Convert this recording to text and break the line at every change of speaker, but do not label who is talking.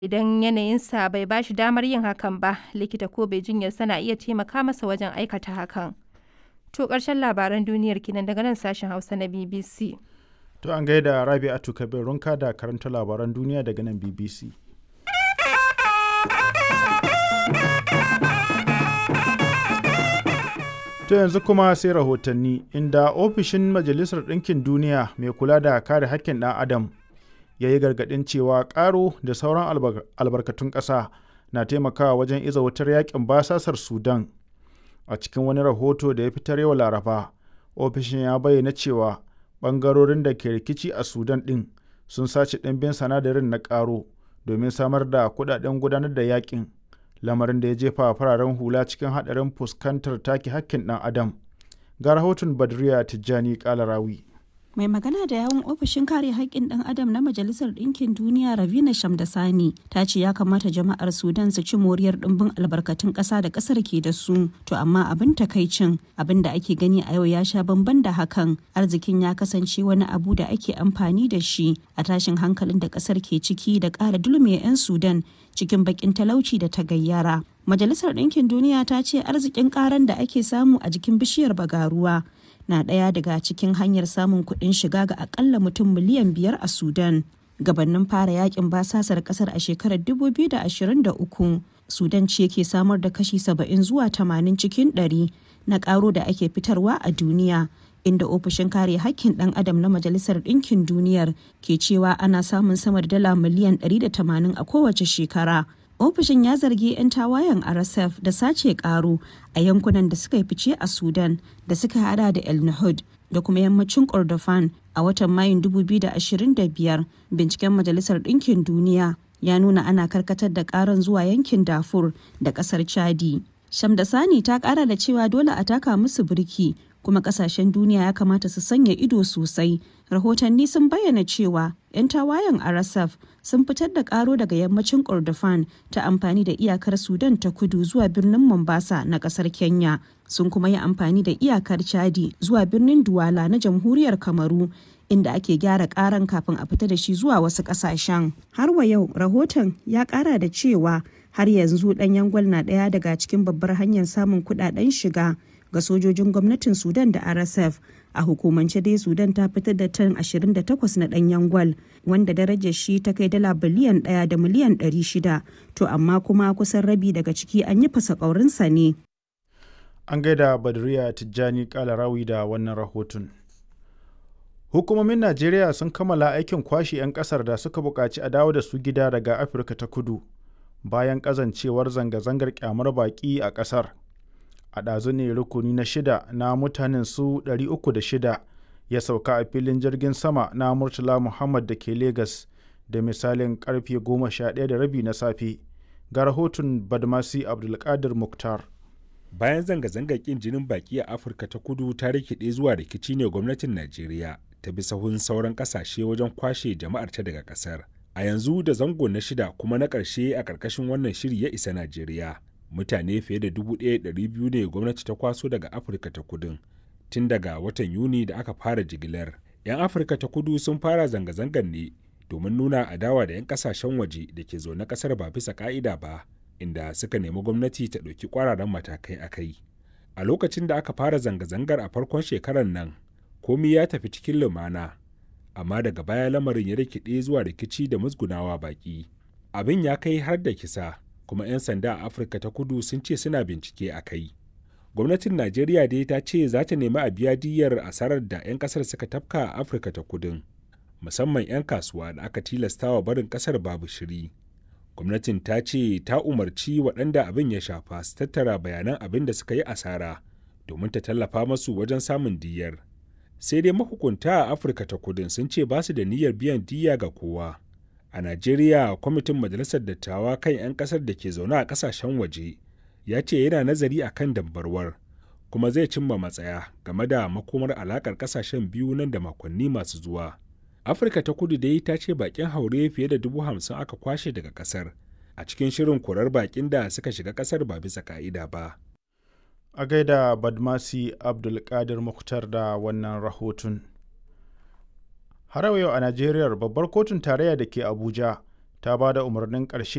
Idan yanayinsa bai ba shi damar yin hakan ba, likita ko mai jinyarsa na iya taimaka masa wajen aikata hakan. To ƙarshen labaran duniyar kenan daga nan sashen Hausa na BBC.
To an gaida Rabi'atu Kabir Runka da karanta labaran duniya daga nan BBC. To yanzu kuma sai rahotanni inda ofishin Majalisar Ɗinkin Duniya mai kula da kare haƙƙin ɗan Adam ya yi gargaɗin cewa ƙaro da sauran albarkatun ƙasa na taimakawa wajen iza wutar yakin basasar Sudan. A cikin wani rahoto da ya fitar yau Laraba, ofishin ya bayyana cewa ɓangarorin da ke rikici a Sudan ɗin sun sace ɗimbin sanadarin na ƙaro domin samar da kuɗaɗen gudanar da yakin. lamarin da ya jefa fararen hula cikin haɗarin fuskantar take hakkin ɗan adam ga rahoton badriya tijjani kalarawi
mai magana da yawun ofishin kare haƙƙin ɗan adam na majalisar ɗinkin duniya ravina shamdasani ta ce ya kamata jama'ar sudan su ci moriyar ɗimbin albarkatun ƙasa da ƙasar ke da su to amma abin takaicin abin da ake gani a yau ya sha bamban da hakan arzikin ya kasance wani abu da ake amfani da shi a tashin hankalin da ƙasar ke ciki da ƙara dulme 'yan sudan cikin bakin talauci da ta gayyara. Majalisar Ɗinkin Duniya ta ce arzikin karan da ake samu a jikin bishiyar bagaruwa na ɗaya daga cikin hanyar samun kuɗin shiga ga akalla mutum miliyan biyar a Sudan. Gabannin fara yakin basasar ƙasar a shekarar 2023, Sudan ce ke samar da kashi 70 zuwa 80 cikin 100 na ƙaro da ake fitarwa a duniya. inda ofishin kare hakkin ɗan adam na majalisar ɗinkin duniyar ke cewa ana samun sama da dala miliyan 180 a kowace shekara ofishin ya zargi 'yan tawayen rsf da sace karo a yankunan da suka yi fice a sudan da suka hada da el nahud da kuma yammacin kordofan a watan mayun 2025 binciken majalisar ɗinkin duniya ya nuna ana karkatar da karan zuwa yankin dafur da ƙasar chadi shamdasani ta ƙara da cewa dole a taka musu birki kuma kasashen duniya ya kamata su sanya ido sosai rahotanni sun bayyana cewa 'yan tawayen rsf sun fitar da karo daga yammacin kordofan ta amfani da iyakar sudan ta kudu zuwa birnin mombasa na kasar kenya sun kuma yi amfani da iyakar chadi zuwa birnin duwala na jamhuriyar kamaru inda ake gyara karan kafin a fita da shi zuwa wasu kasashen har wa yau rahoton ya kara da cewa har yanzu ɗanyen gwal na ɗaya daga cikin babbar hanyar samun kuɗaɗen shiga ga sojojin gwamnatin sudan da rsf a hukumance dai sudan ta fitar da tan 28 na danyen gwal wanda darajar shi ta kai dala biliyan 1 da miliyan 600 to amma kuma kusan rabi daga ciki an yi fasa ƙaurinsa ne
an gaida badriya tijjani kalarawi da wannan rahoton hukumomin najeriya sun kammala aikin kwashe 'yan kasar da suka buƙaci a dawo da su gida daga afirka ta kudu bayan ƙazancewar zanga-zangar kyamar baƙi a ƙasar a ɗazu ne rukuni na shida na mutanen su 306 ya sauka a filin jirgin sama na murtala muhammad da ke Legas da misalin karfe 11 da rabi na safe ga rahoton badmasi abdulkadir muktar
bayan zanga-zangar kin jinin baki a afirka ta kudu ta rikide zuwa rikici ne gwamnatin najeriya ta bi sahun sauran kasashe wajen kwashe jama'ar ta daga kasar a yanzu da zango na shida kuma na ƙarshe a ƙarƙashin wannan shiri ya isa najeriya mutane fiye da 1,200 ne gwamnati ta kwaso daga afirka ta kudin tun daga watan yuni da aka fara jigilar 'yan afirka ta kudu sun fara zanga-zangar ne domin nuna adawa da 'yan kasashen waje da ke zaune kasar ba bisa ka'ida ba inda suka nemi gwamnati ta ɗauki kwararan matakai a kai a lokacin da aka fara zanga-zangar a farkon shekarar nan komi ya tafi cikin lumana amma daga baya lamarin ya rikide zuwa rikici da musgunawa baki abin ya kai har da kisa kuma 'yan sanda a afirka ta kudu sun ce suna bincike a kai gwamnatin najeriya dai ta ce za ta nemi a biya diyyar asarar da 'yan kasar suka tafka a afirka ta kudin musamman 'yan kasuwa da aka tilastawa barin kasar babu shiri gwamnatin ta ce ta umarci waɗanda abin ya shafa su tattara bayanan abin da suka yi asara domin ta tallafa masu wajen samun diyyar sai dai mahukunta a afirka ta kudin sun ce ba su da niyyar biyan diyya ga kowa a najeriya kwamitin majalisar dattawa kan 'yan kasar da ke zaune a kasashen waje ya ce yana nazari a kan dambarwar kuma zai cimma matsaya game da makomar alakar kasashen biyu nan da makonni masu zuwa afirka ta kudu dai ta ce bakin haure fiye da dubu hamsin aka kwashe daga kasar a cikin shirin korar bakin da suka shiga kasar ba bisa ka'ida ba
a gaida badmasi abdulkadir muktar da wannan rahoton har yau a najeriya babbar kotun tarayya da ke abuja ta ba da umarnin ƙarshe